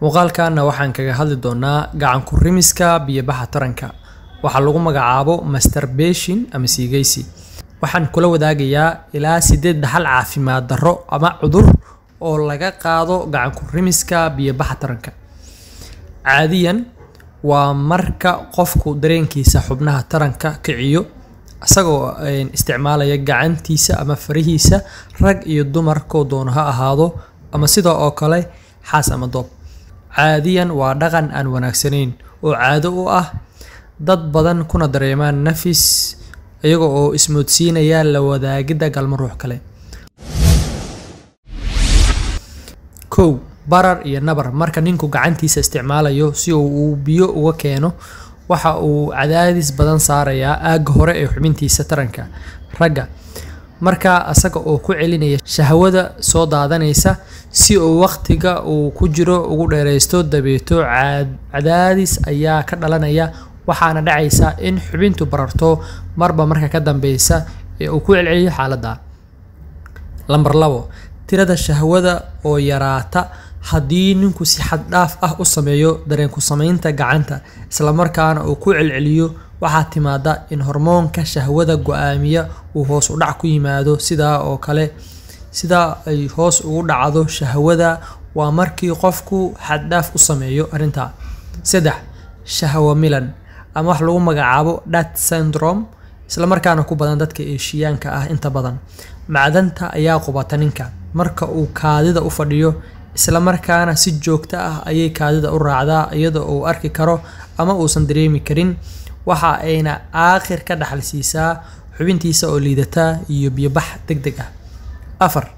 muuqaalkanna waxaan kaga hadli doonaa gacan ku rimiska biyo-baxa taranka waxaa lagu magacaabo masturbation ama siigaysi waxaan kula wadaagayaa ilaa sideed dhaxal caafimaad darro ama cudur oo laga qaado gacan ku rimiska biyo-baxa taranka caadiyan waa marka qofku dareenkiisa xubnaha taranka kiciyo isagoo isticmaalaya gacantiisa ama farihiisa rag iyo dumar koo doono ha ahaado ama sidoo oo kale xaas ama doob caadiyan waa dhaqan aan wanaagsanayn oo caado u ah dad badan kuna dareemaan nafis iyaga oo ismoodsiinaya la wadaagidda galmo ruux kale kow barar iyo nabar marka ninku gacantiisa isticmaalayo si uu biyo uga keeno waxa uu cadaadis badan saarayaa aagga hore ee xubintiisa taranka ragga markaa asaga oo ku celinaya shahwada soo daadanaysa si uu waqtiga uu ku jiro ugu dheeraysto dabeeto cadaadis ayaa ka dhalanaya waxaana dhacaysa in xubintu bararto marba marka ka dambeysa ee uu ku celceliyo xaaladda lamber labo tirada shahwada oo yaraata haddii ninku si xad dhaaf ah u sameeyo dareenku samaynta gacanta islamarkaana uu ku celceliyo waxaa timaada in hormoonka shahwada go-aamiya uu hoos u dhac ku yimaado sidaa oo kale sidaa ay hoos ugu dhacdo shahwada waa markii qofku xaddhaaf u sameeyo arrintaa saddex shahwo milan ama wax lagu magacaabo dat syndrome islamarkaana ku badan dadka eeshiyaanka ah inta badan macdanta ayaa qubata ninka marka uu kaadida u fadhiyo islamarkaana si joogto ah ayay kaadida u raacdaa iyadoo uu arki karo ama uusan dareemi karin waxa ayna aakhir ka dhaxal siisaa xubintiisa oo liidata iyo biyobax deg deg ah afar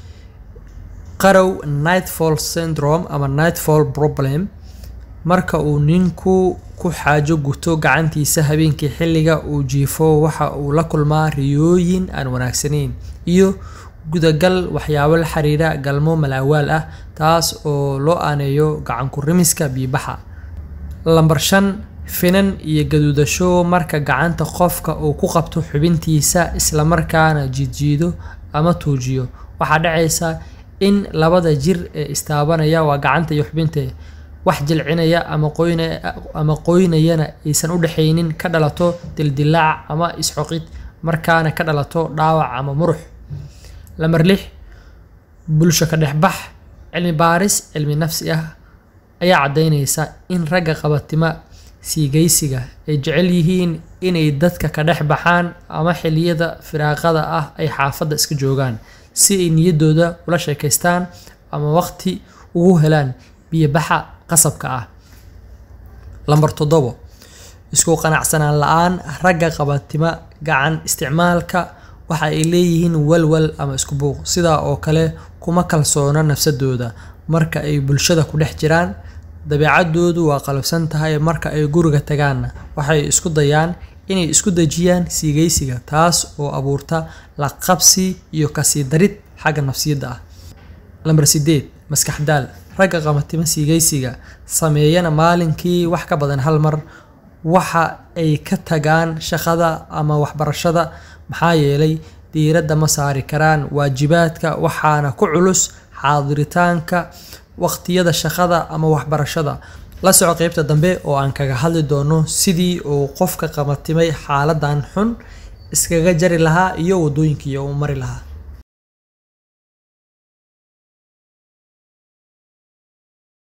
qarow nightfall syndrome ama nightfall problem marka uu ninku ku xaajo guto gacantiisa habeenkii xilliga uu jiifo waxa uu la kulmaa riyooyin aan wanaagsanayn iyo gudagal waxyaabo la xiriira galmo malaawaal ah taas oo loo aaneeyo gacan ku rimiska biibaxa lambar shan finan iyo gaduudasho marka gacanta qofka uu ku qabto xubintiisa islamarkaana jiidjiido ama tuujiyo waxaa dhacaysa in labada jir ee istaabanaya waa gacanta iyo xubinta wax jilcinaya ama qoynaya ama qoynayana aysan u dhexaynin ka dhalato dildilaac ama isxoqid markaana ka dhalato dhaawac ama murux lamar lix bulsho ka dhexbax cilmi baaris cilmi nafsi ah ayaa caddaynaysa in ragga qabatima siigaysiga ay jecel yihiin inay dadka ka dhex baxaan ama xilliyada firaaqada ah ay xaafadda iska joogaan si ay niyaddooda ula sheekaystaan ama waqti ugu helaan biyobaxa qasabka ah lambar toddobo isku qanacsanaan la-aan ragga qabatima gacan isticmaalka waxa ay leeyihiin walwal ama isku buuq sidaa oo kale kuma kalsoona nafsadooda marka ay bulshada ku dhex jiraan dabeecadoodu waa qalabsan tahay marka ay guriga tagaanna waxay isku dayaan inay isku dejiyaan siigaysiga taas oo abuurta la qabsi iyo kasii darid xagga nafsiyadda ah lambar sideed maskaxdaal ragga qabatima siigaysiga sameeyana maalinkii wax ka badan hal mar waxa ay ka tagaan shaqada ama waxbarashada maxaa yeelay diiradda ma saari karaan waajibaadka waxaana ku culus xaadiritaanka waqtiyada shaqada ama waxbarashada la soco qeybta dambe oo aan kaga hadli doono sidii uu qofka qabatimay xaaladan xun iskaga jari lahaa iyo wadooyinkii uu mari lahaa